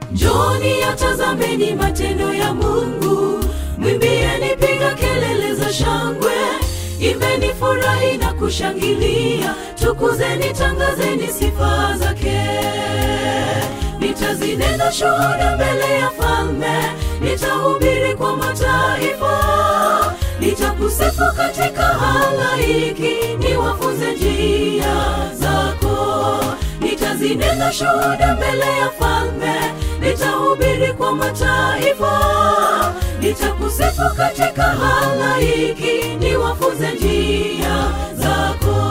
njoni yatazameni matendo ya mungu mwimbieni piga kelele za shangwe imbeni furahi na kushangilia tukuzeni tangazeni sifa zake nitazinena shuhuda mbele ya falme nitahubiri kwa mataifa nitakusifu katika halaiki niwafunze njia zako nitazinena shuhuda mbele ya falme nitahubiri kwa mataifa nitakusifu katika halaiki niwafunze njia zako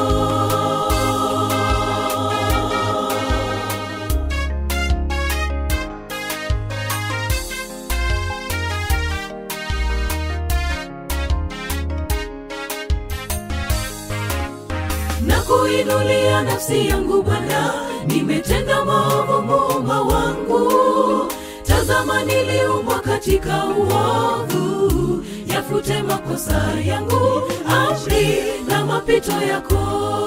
na kuinulia nafsi yangu Bwana, nimetenda maovu muumba wangu. Tazama, niliumbwa katika uovu, yafute makosa yangu, amri na mapito yako.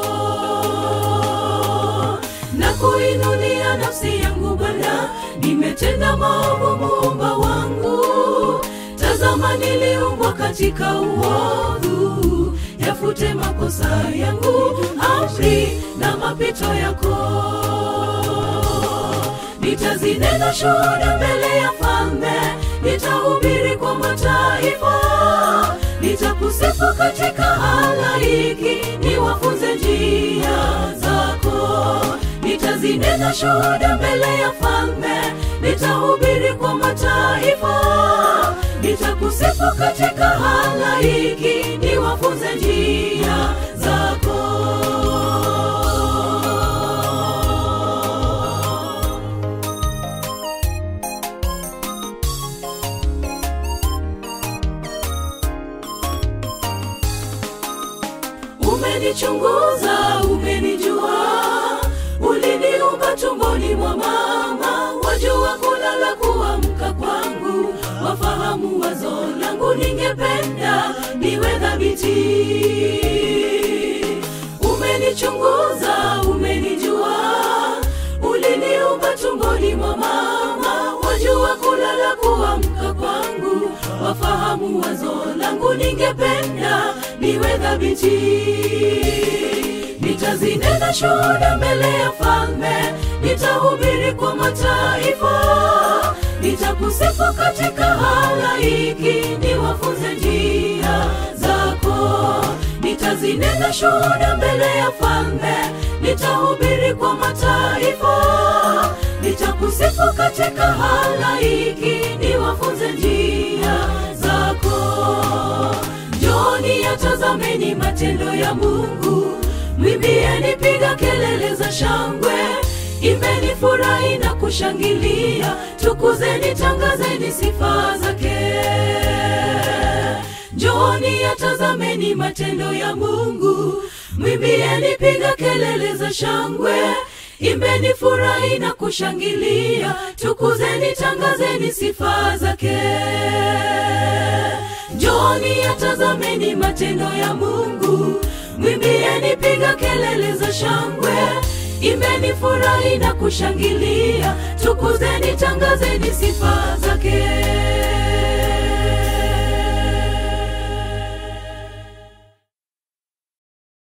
Na kuinulia nafsi yangu Bwana, nimetenda maovu muumba wangu. Tazama, niliumbwa katika uovu, yafute makosa yangu, amri na mapito yako. Nitazinena shuhuda mbele ya falme, nitahubiri kwa mataifa, nitakusifu katika halaiki, niwafunze njia zako. Nitazinena shuhuda mbele ya falme, nitahubiri kwa mataifa, nitakusifu katika halaiki, niwafunze njia zako. Umenichunguza, umenijua, uliniumba tumboni mwa mama, wajua kulala kuamka kwangu, wafahamu wazo langu, ningependa niwe dhabiti. Umenichunguza, umenijua, uliniumba tumboni mwa mama, wajua kulala kuamka kwangu, wafahamu wazo langu, ningependa niwe dhabiti. Nitazinena shuhuda mbele ya falme, nitahubiri kwa mataifa, nitakusifu katika halaiki, niwafunze njia zako. Nitazinena shuhuda mbele ya falme, nitahubiri kwa mataifa, nitakusifu katika halaiki, niwafunze njia zako. Njoni yatazameni matendo ya Mungu, mwimbieni, piga kelele za shangwe, imbeni, furahi na kushangilia, tukuzeni, tangazeni sifa zake. Njoni yatazameni matendo ya Mungu, mwimbieni, piga kelele za shangwe, imbeni, furahi na kushangilia, tukuzeni, tangazeni sifa zake. Njoni yatazameni matendo ya Mungu, mwimbieni, piga kelele za shangwe, imbeni, furahi na kushangilia, tukuzeni, tangazeni sifa